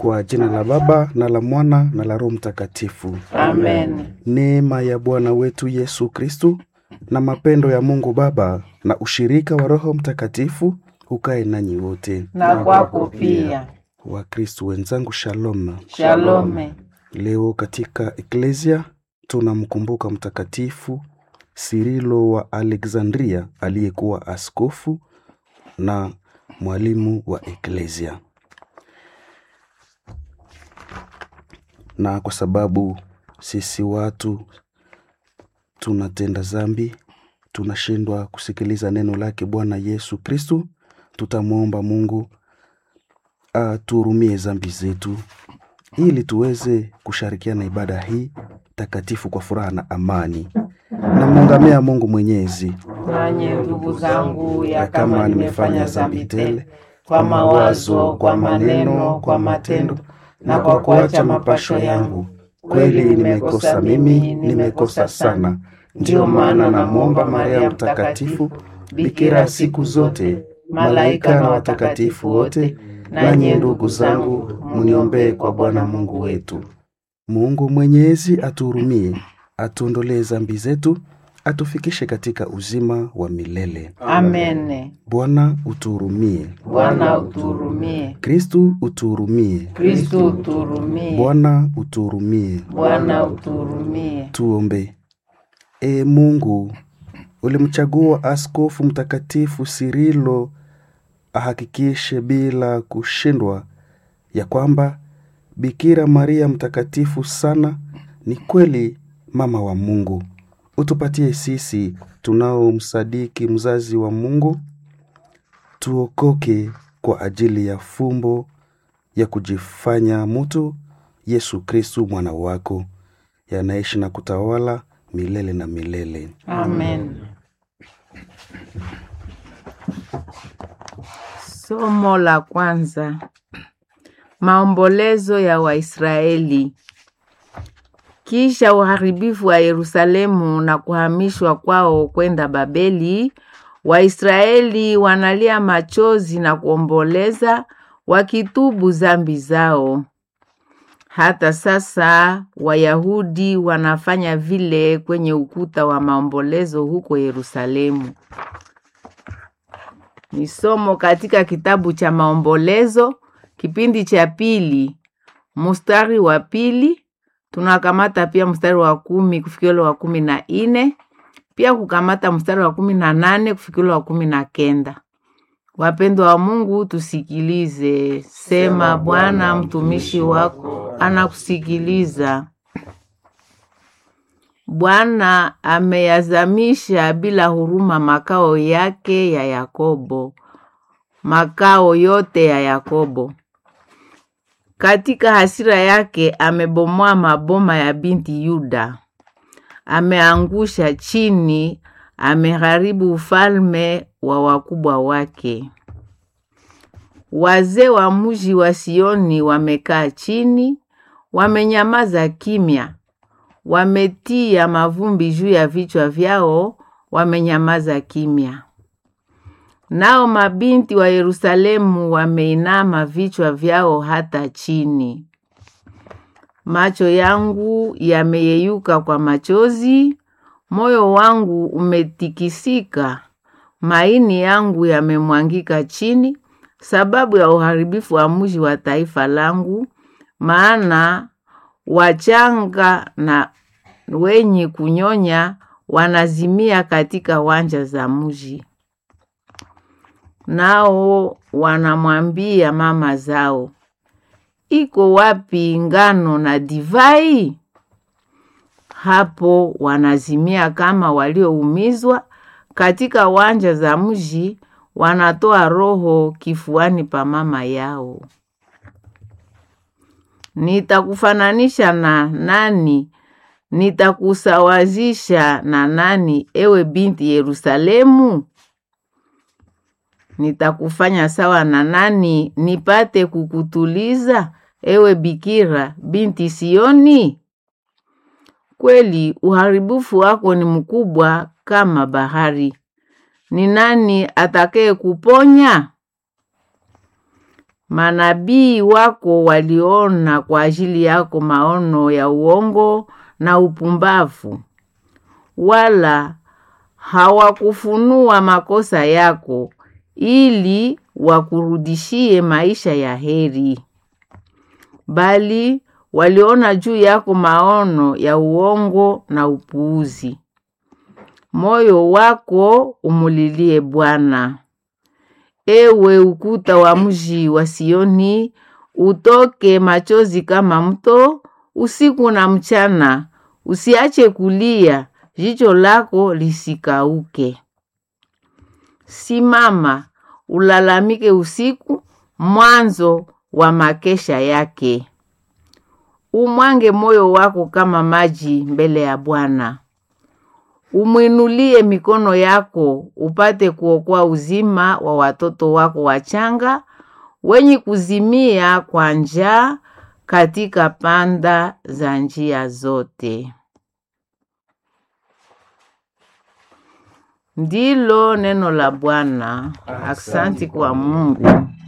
Kwa jina la Baba na la Mwana na la Roho Mtakatifu. Amen. Neema ya Bwana wetu Yesu Kristu na mapendo ya Mungu Baba na ushirika wa Roho Mtakatifu ukae nanyi wote. Na kwako pia. Wakristu wenzangu, shalom. Shalome. Leo katika Eklesia tunamkumbuka Mtakatifu Sirilo wa Alexandria aliyekuwa askofu na mwalimu wa Eklesia. Na kwa sababu sisi watu tunatenda zambi, tunashindwa kusikiliza neno lake Bwana Yesu Kristu, tutamwomba Mungu atuhurumie zambi zetu ili tuweze kushirikiana ibada hii takatifu kwa furaha na amani. Namwongamea Mungu Mwenyezi Nanye ndugu zangu, ya ya kama nimefanya dhambi tele kwa mawazo, kwa maneno, kwa matendo na kwa kuacha mapasho yangu, kweli nimekosa mimi, nimekosa sana. Ndiyo maana namwomba Maria Mtakatifu, bikira siku zote, malaika na watakatifu wote, nanyi ndugu zangu, mniombee kwa Bwana Mungu wetu. Mungu Mwenyezi atuhurumie, atuondolee zambi zetu, atufikishe katika uzima wa milele. Amen. Bwana utuhurumie. Bwana uturumie. Kristu utuhurumie. Kristo uturumie. Bwana utuhurumie. Bwana uturumie. Tuombe. E Mungu, ulimchagua askofu mtakatifu Sirilo ahakikishe bila kushindwa ya kwamba Bikira Maria mtakatifu sana ni kweli mama wa Mungu. Utupatie sisi tunaomsadiki mzazi wa Mungu, tuokoke kwa ajili ya fumbo ya kujifanya mtu Yesu Kristu mwana wako, yanaishi na kutawala milele na milele. Amen. Somo la kwanza. Maombolezo ya Waisraeli. Kisha uharibifu wa Yerusalemu na kuhamishwa kwao kwenda Babeli, Waisraeli wanalia machozi na kuomboleza wakitubu zambi zao. Hata sasa Wayahudi wanafanya vile kwenye ukuta wa maombolezo huko Yerusalemu. Ni somo katika kitabu cha Maombolezo, kipindi cha pili, mstari wa pili. Tunakamata pia mstari wa kumi kufikia ule wa kumi na nne pia kukamata mstari wa kumi na nane kufikia ule wa kumi na kenda. Wapendwa wa Mungu, tusikilize. Sema, Bwana mtumishi wako anakusikiliza. Bwana ameyazamisha bila huruma makao yake ya Yakobo, makao yote ya Yakobo. Katika hasira yake amebomoa maboma ya binti Yuda, ameangusha chini, ameharibu ufalme wa wakubwa wake. Wazee wa mji wa Sioni wamekaa chini, wamenyamaza kimya, wametia mavumbi juu ya vichwa vyao, wamenyamaza kimya. Nao mabinti wa Yerusalemu wameinama vichwa vyao hata chini. Macho yangu yameyeyuka kwa machozi, moyo wangu umetikisika, maini yangu yamemwangika chini, sababu ya uharibifu wa mji wa taifa langu, maana wachanga na wenye kunyonya wanazimia katika wanja za mji. Nao wanamwambia mama zao, iko wapi ngano na divai? Hapo wanazimia kama walioumizwa katika wanja za mji, wanatoa roho kifuani pa mama yao. Nitakufananisha na nani? Nitakusawazisha na nani, ewe binti Yerusalemu? Nitakufanya sawa na nani, nipate kukutuliza, ewe bikira binti Sioni? Kweli uharibifu wako ni mkubwa kama bahari. Ni nani atakaye kuponya? Manabii wako waliona kwa ajili yako maono ya uongo na upumbavu, wala hawakufunua makosa yako ili wakurudishie maisha ya heri, bali waliona juu yako maono ya uongo na upuuzi. Moyo wako umulilie Bwana. Ewe ukuta wa mji wa Sioni, utoke machozi kama mto usiku na mchana, usiache kulia, jicho lako lisikauke. Simama ulalamike usiku, mwanzo wa makesha yake. Umwange moyo wako kama maji mbele ya Bwana. Umwinulie mikono yako upate kuokoa uzima wa watoto wako wachanga wenye kuzimia kwa njaa katika panda za njia zote. Ndilo neno la Bwana. Aksanti kwa Mungu.